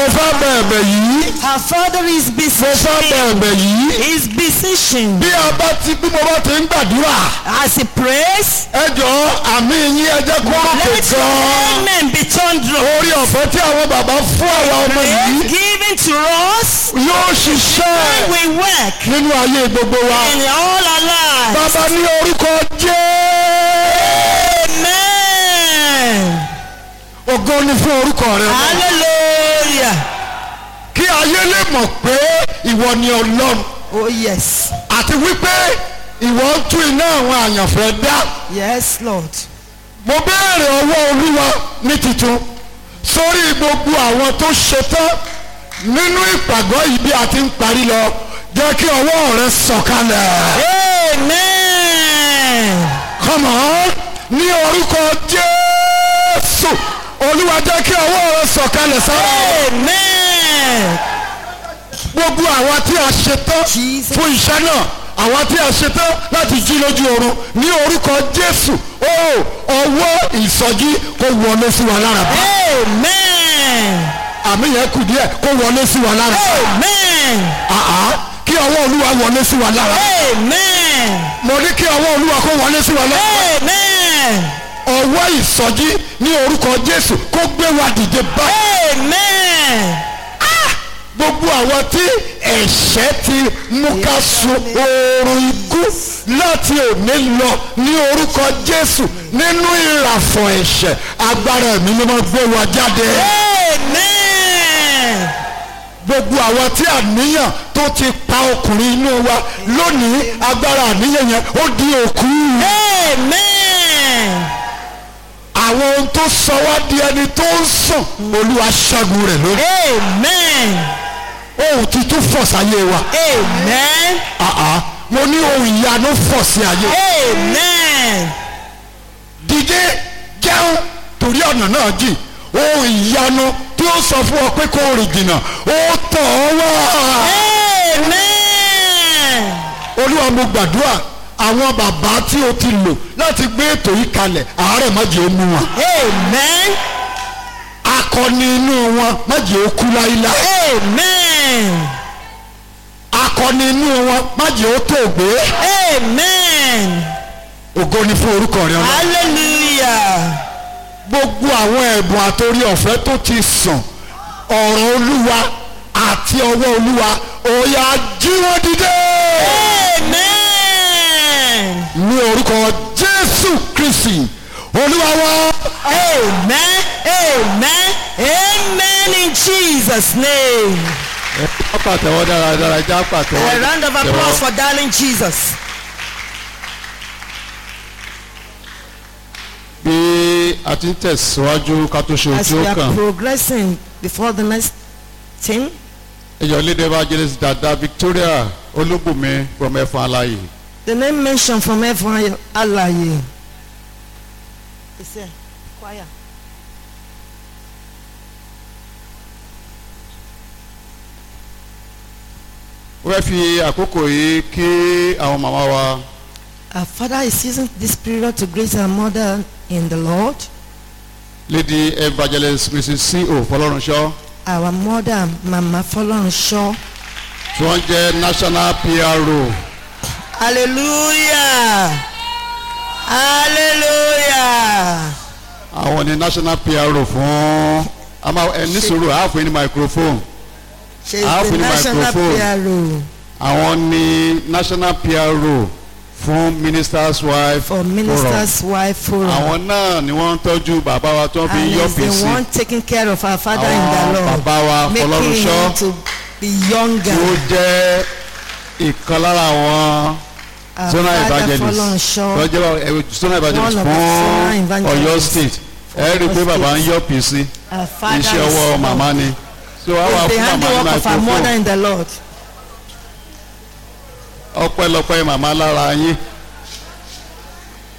fẹ́ bẹ̀ẹ̀bẹ̀ yìí Her father is mo fẹ́ beseeching. bẹ̀ẹ̀bẹ̀ yìí He's beseeching. bí a bá ti bí mo bá ti ń gbàdúrà As he prays, ẹ jọ̀ọ́ àmì yín ẹ jẹ́ kó ròkè let your gan-an amen be thunderous. orí ọ̀fẹ́ tí àwọn bàbá fún àwọn ọmọ yìí Grace given to us yóò ṣiṣẹ́ we work nínú ayé gbogbo wa in all our lives. bàbá ní orúkọ jẹ́ Amen. ògo ni fún orúkọ rẹ Hallelujah. kí ayé lè mọ̀ pé ìwọ ni ọlọ́run Oh yes. àti wípé ìwọ ń tún iná àwọn àyànfẹ́ dá Yes, Lord. mo béèrè ọwọ́ olúwa ní titun sórí gbogbo àwọn tó ṣetán nínú ìpàgọ́ yìí bí a ti ń parí lọ jẹ́ kí ọwọ́ rẹ sọ̀kalẹ̀. Amen. come on ní orúkọ jésù olúwa jẹ́ kí ọwọ́ rẹ sọ̀kalẹ̀ sára Amen. gbogbo àwọn tí a ṣetán Jesus. fún iṣẹ́ náà àwọn tí a ṣetán láti jí lójú oorun ní orúkọ jésù ó ọwọ́ ìsọjí kó wọlé sí wa lára bá Amen. àmì yẹn kù díẹ̀ kó wọlé sí wa lára Amen. àá kí ọwọ́ olúwa wọlé sí wa lára Amen. mo ní kí ọwọ́ olúwa kó wọlé sí wa lára Amen. ọwọ́ ìsọjí ní orúkọ jésù kó gbé wa dìde báyìí. Amen. gbogbo àwọn tí ẹ̀ṣẹ̀ ti mú ká sun oorun ikú láti òní lọ ní orúkọ jésù nínú ìràfọ̀ ẹ̀ṣẹ̀ agbára ẹ̀mí ni wọ́n gbé wa jáde. Amen. gbogbo àwọn tí àníyàn tó ti pa ọkùnrin inú wa lónìí agbára àníyàn yẹn ó di òkú. Amen. àwọn ohun tó sọ wá di ẹni tó ń sùn olúwa ṣẹ́gun rẹ̀ lórí. Amen. ohun tuntun fọ̀ sáyé wa. Amen. Àá, mo ní ohun ìyanu fọ̀ sí ayé. Amen. dìde jẹun torí ọ̀nà náà jì ohun ìyanu tí ó sọ fún ọ pé kó o rìn jìnnà ó tọ̀ ọ́ wá. Amen. olúwa mo gbàdúrà àwọn bàbá tí o ti lò láti gbé ètò yìí kalẹ̀ àárẹ̀ má jẹ́ ó mú wọn. Amen. akọni inú wọn má jẹ́ ó kú láíláí. Amen. akọni inú wọn má jẹ́ ó tó gbé. Amen. ògo ni fún orúkọ rẹ ọlọ́run. Hallelujah. gbogbo àwọn ẹ̀bùn àtòrí ọ̀fẹ́ tó ti sàn ọ̀rọ̀ olúwa àti ọwọ́ olúwa òòyà jí wọn dìde. Amen. ní orúkọ jésù kristi olúwa wa. Amen. Amen. Amen in Jesus' name. ẹ já pàtẹ́wọ́ dáradára já pàtẹ́wọ́. A round of applause for darling Jesus. bí a ti ń tẹ̀síwájú ká tó ṣe As ojú we ó are kàn progressing before the next thing, ẹjọ́ lédè evangelist dada victoria olúbùnmi from ẹ̀fọn aláyè. the name mentioned from everyone Alaye. It's here. Choir. ó fẹ́ fi àkókò yìí kí àwọn màmá wa Our father is using this period to greet our mother in the Lord. lady evangelist mrs co fọlọ́runṣọ́ Our mother, Mama Folorunsho. tí wọ́n jẹ́ national pro Hallelujah. Hallelujah. àwọn ni national pro fún àmà ẹ ní sùúrù àáfin ní microphone She is How the many national microphone? PRO àwọn ni national pro fún ministers wife for Minister's Wife Forum. àwọn náà ni wọ́n ń tọ́jú bàbá wa tó fi and yọ is the pèsè one taking care of our father in àwọn the Lord. bàbá wa Making fọlọ́runṣọ́ him to be tí ó younger. jẹ́ ìkan lára àwọn Our zona father evangelist Folorunsho. tó jẹ́ ẹ, zona evangelist One of the zona fún evangelists Ọ̀yọ́ state ẹ rí i pé Ọ̀yọ́ bàbá ń state. yọ pèsè Our father iṣẹ́ is ọwọ́ màmá ni so a wà is the fún màmá ní handiwork of our mother microphone in the Lord. ọpẹ́lọpẹ́ màmá lára yín